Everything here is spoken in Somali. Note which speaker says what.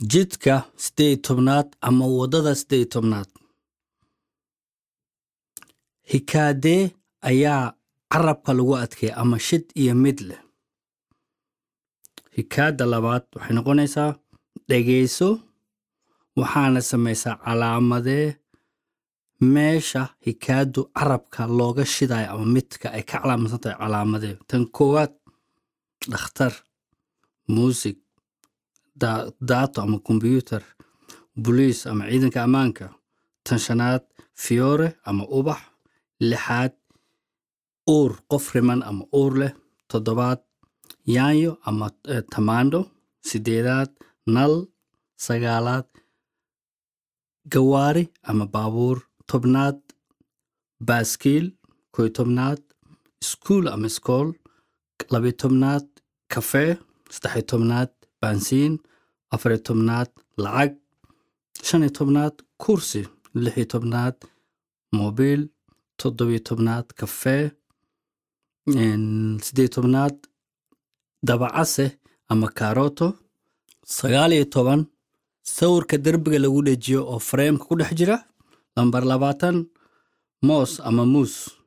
Speaker 1: jidka sideed tobnaad ama waddada sideed tobnaad hikaadee ayaa carabka lagu adkeeya ama shid iyo mid leh hikaada labaad waxay noqonaysaa dhegayso waxaana samaysaa calaamadee meesha hikaadu carabka looga shidayo ama midka ay ka calaamadsan tahay calaamadee tan koowaad dhakhtar muusig daato ama kombyuutar boliis ama ciidanka ammaanka tan shanaad fiyoore ama ubax lixaad uur qof riman ama uur leh toddobaad yaanyo ama tamaandho sideedaad nal sagaalaad gawaari ama baabuur tobnaad baaskiil koy tobnaad iskuul ama iskool labiy tobnaad kafee saddexiy tobnaad baansiin afariy tobnaad lacag shaniy tobnaad kursi lixiy tobnaad mobiil toddobiy tobnaad kafee sideed tobnaad dabacase ama karoto sagaaliyo toban sawirka derbiga lagu dhejiyo oo fareemka ku dhex jira lambar labaatan moos ama muus